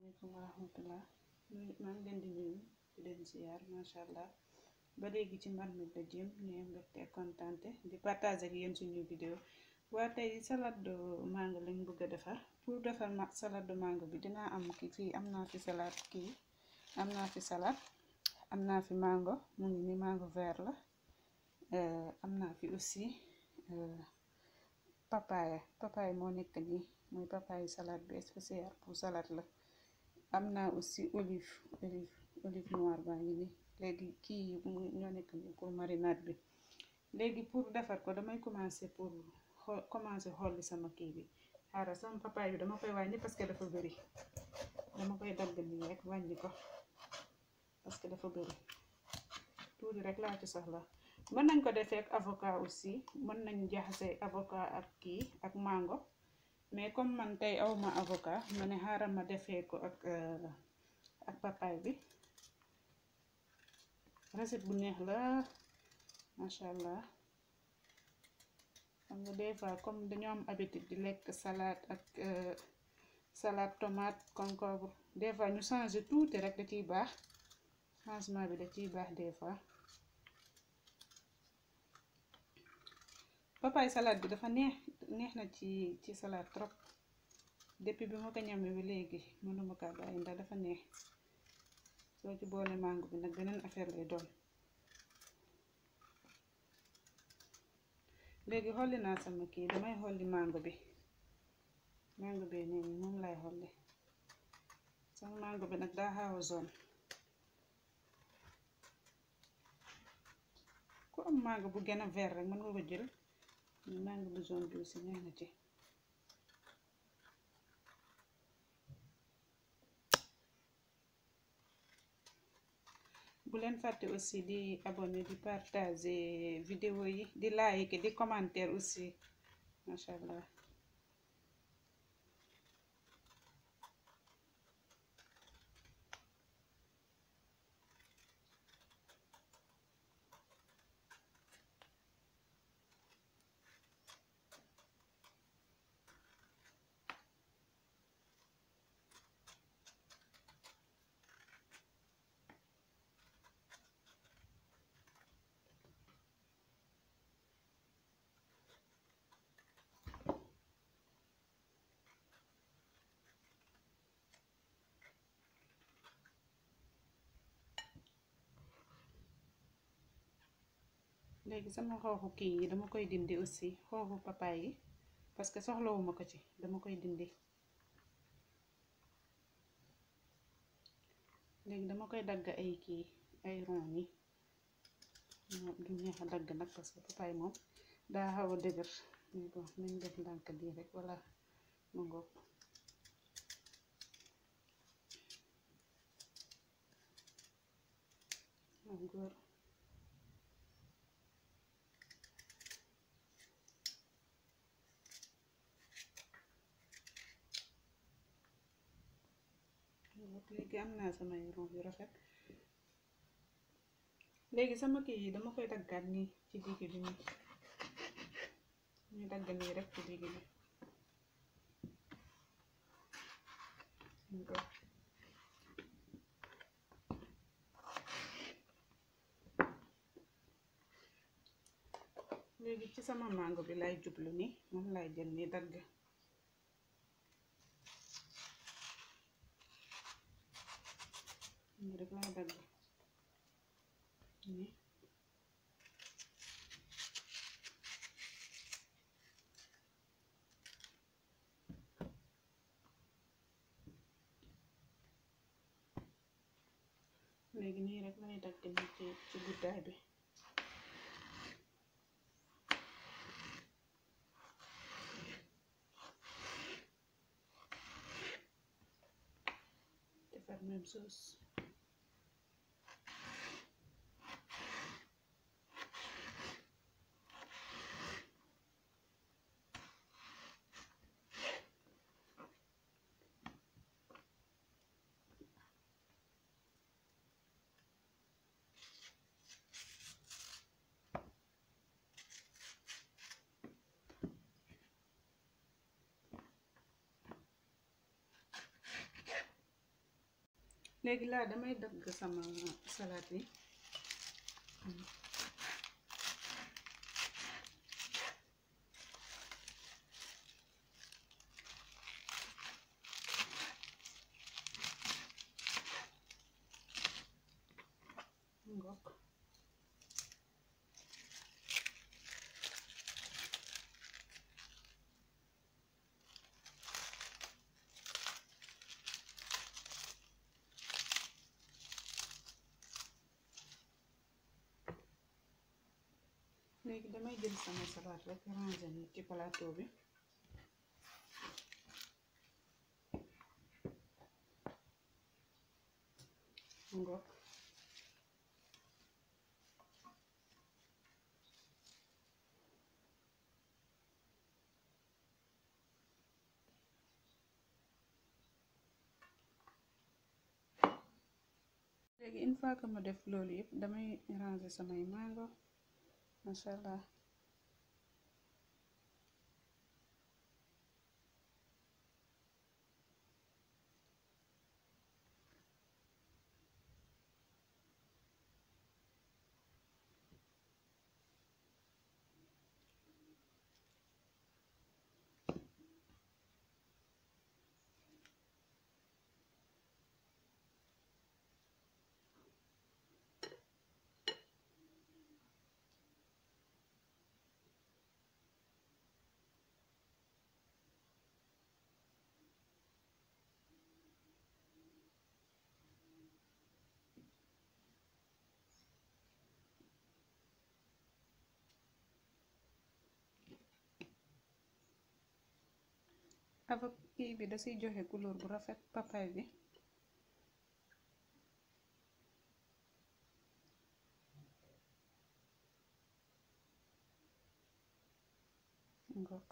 aleykum wa rahmatullah maa ngi leen di nuyu di leen ziar macha allah ba léegi ci marmite la jëm ñu am mbégte ak kontante di partager ak yéen suñu vidéo waa tey salade de mango lañ bëgg a defar pour defar ma salade de mango bi dinaa am ki fii am naa fi salade kii am naa fi salade am naa fi mango mu ngi ni mango vert la am naa fi aussi papaye papaye moo nekk nii mooy papaye salade bi spécial pour salade la am naa aussi olive olive olive noire baa ngi nii léegi kii ñoo nekk nii pour marinade bi léegi pour defar ko damay commencer pour xool commencer xolli sama kii bi xaaral sama papaye bi dama koy wàññi parce que dafa bëri dama koy dagg nii rek wàññi ko parce que dafa bëri tuuti rek laa ci soxla mën nañ ko defee ak avocat aussi mën nañ jaxase avocat ak kii ak mango mais comme man tey awma avocat ma ne xaaral ma defee ko ak ak papaye bi recette bu neex la macha allah xam nga des fois comme dañoo am habitude di lekk salade ak salade tomate concombre des fois ñu changer tuuti rek da ciy baax changement bi da ciy baax des fois papaye salade bi dafa neex neex na ci ci salade trop depuis bi ma ko ñamee ba léegi mënuma kaa bàyyi ndax dafa neex soo ci boole mango bi nag beneen affaire lay doon léegi xolli naa sama kii damay xolli mango bi mango bi nee nii moom lay xolli sama mango bi nag daa xaaw a zone ku am mango bu gën a vert rek mën nga ko jël ñu mango bu zone bi aussi neex na ci bu leen fàtte aussi di abonné di partager vidéo yi di like di commentaire aussi macha allah léegi sama xooxu kii yi dama koy dindi aussi xooxu papaye yi parce que soxlawuma ko ci dama koy dindi léegi dama koy dagg ay kii ay ron yi du neex a dagg nag parce que papaye moom daa xaw a dëgër mais bon nañ def ndànk bii rek wala ma ngoog góor léegi am naa samay ron yu rafet léegi sama kii yi dama koy daggaat nii ci digg bi nii ñu dagg nii rek ci digg bi léegi ci sama mango bi lay jublu ni moom lay jël ni dagg nii rek lay dagg nii léegi nii rek lay dagg nii ci ci guddaay bi defar même chose léegi laa damay dagg sama salade yi ngokk léegi damay jël sama salade rek ranger ni ci plateau bi ngokk léegi une fois que ma def loolu yëpp damay ranger samay mango macha allah avec kii bi da siy joxe couleur bu rafet papay bi ngokk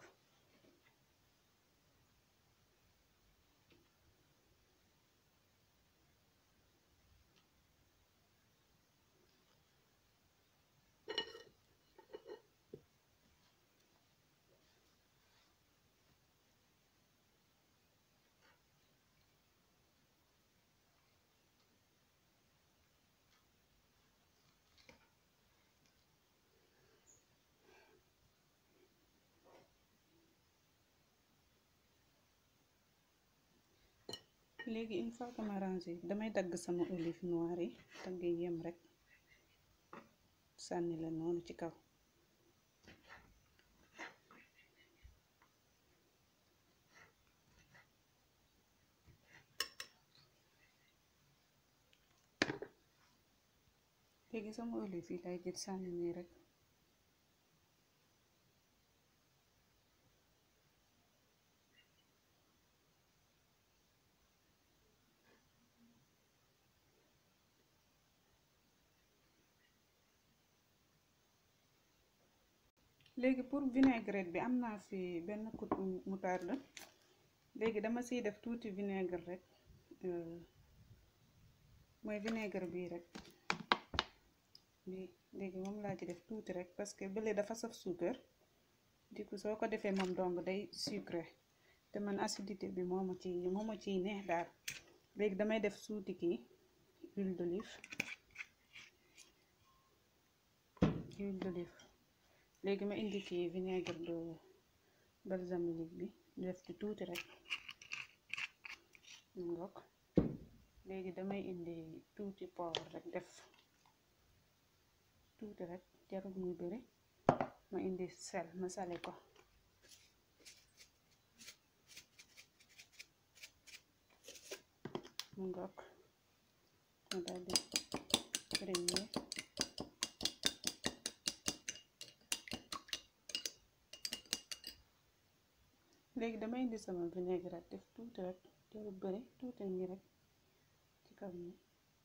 léegi une fois que ma rangé damay dagg sama olive noire yi dagg yem rek sànni la noonu ci kaw léegi sama olive yi lay jël sànni nii rek léegi pour vinaigrette bi am naa fi benn kuddu moutarde léegi dama siy def tuuti vinaigre rek mooy vinaigre bii rek bi léegi moom laa ci def tuuti rek parce que bële dafa saf suukar du coup soo ko defee moom dong day sucré te man acidité bi moo ma ci moo ma ciy neex daal léegi damay def suuti kii huile d'olive huile d'olive léegi ma indi kii vinaigre de balsamique bi def ci tuuti rek ngok léegi damay indi tuuti poivre rek def tuuti rek jarul muy bëri ma indi sel ma sale ko ngok ma daldi premier léegi damay indi sama vinaigrette def tuuti rek jarul bëri tuuti nii rek ci kaw nii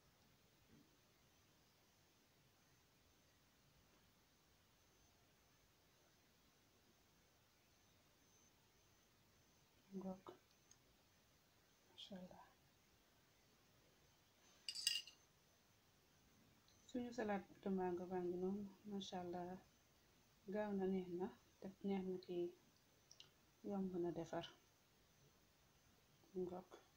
ngoog masha allah suñu salade de mango baa ngi noonu masha allah gaaw na neex na def neex na ci yomb na defar ngoog